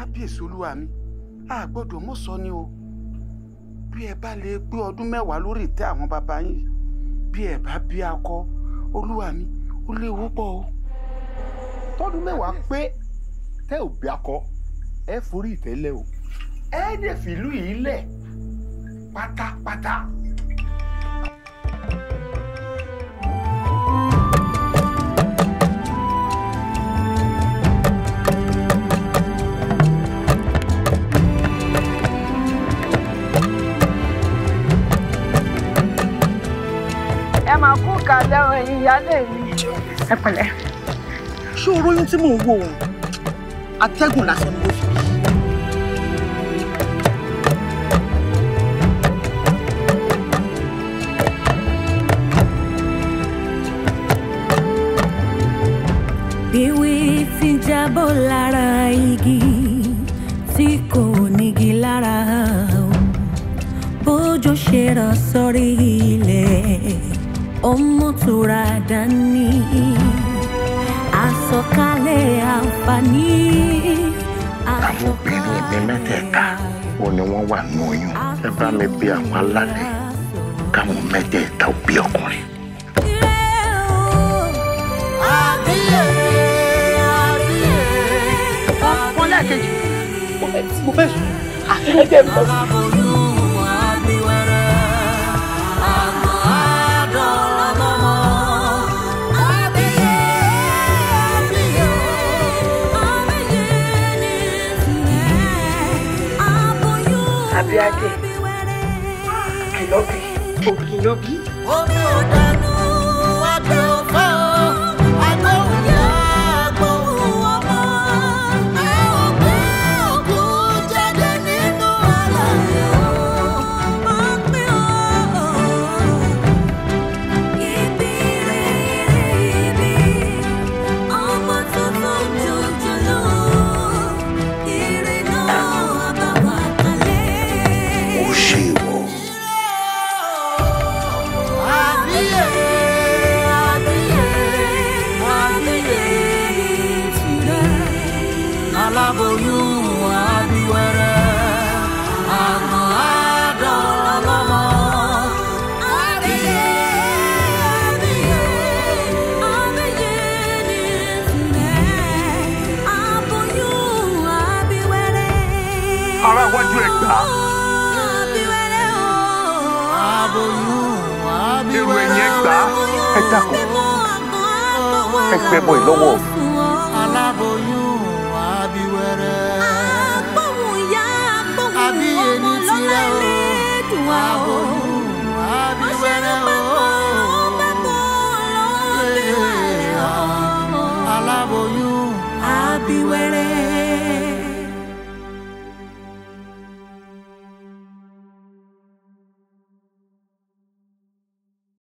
kábíyèsí olúwa mi a gbọ́dọ̀ mọ̀ sọ ni o bí ẹ bá lè pé ọdún mẹ́wàá lórí ìtẹ́ àwọn bàbá yín bí ẹ bá bí akọ olúwa mi ó léwu pọ̀ o. tọdún mẹ́wàá pé tẹ́ ò bí akọ ẹ forí ìtẹ́lẹ̀ o ẹ dẹ̀ fìlú yìí lẹ̀ pátápátá. ẹ máa kú kalẹ̀ o ẹ̀yin ìyáálé mi. ẹ pẹ̀lẹ́. ṣé o róyún tí mò ń wò ó atẹ́gùn lásán ni mo fi bí. Bíwí ti jábọ́ lára igi tí kò nígi lára o. Bójò ṣe rọ̀ sórí ilẹ̀, ọmọ tura dání. Àsọ̀kalẹ̀ àǹfààní. àwọn obìnrin mi mẹ́tẹ̀ẹ̀ta wo ni wọ́n wà nù oyún ẹ bá mi bí àwọn alálẹ̀ káwọn mẹ́tẹ̀ẹ̀ta ó bí ọkùnrin. wọ́n lẹ́ẹ̀kejì mo fẹ́ sùn ẹgbẹ́ mi lọ sùn. abíadé kìlọ́bì òkìlọ́bì. Omi ò dànù, àgbẹ̀ ò fọ́, àgbẹ̀ ò yá, gbóhùn ọmọ. Ẹ ò gbé òkú jáde nínú àlàyé o. Máa pín o. Ibi rere ibi, ọmọ tuntun jòjòló. Ire náà bá wà kalẹ̀. ó ṣe ìwọ aláboyún abiwẹrẹ àmọ́ àdọlọmọ abiye abiye abiye ní ìtúlẹ̀ aboyún abiwẹrẹ. ara wájú ẹ gbà á abiwẹrẹ o. aboyún èrò ẹ̀yìn ẹ gbà á ẹ dákun ẹ gbẹ bọ ìlọ́wọ́ mi. aláboyún abiwẹrẹ. agbóhùn ya agbóhùn ọmọ lọ́la ẹlẹ́dùn wa o. abiwẹrẹ o. aláboyún abiwẹrẹ.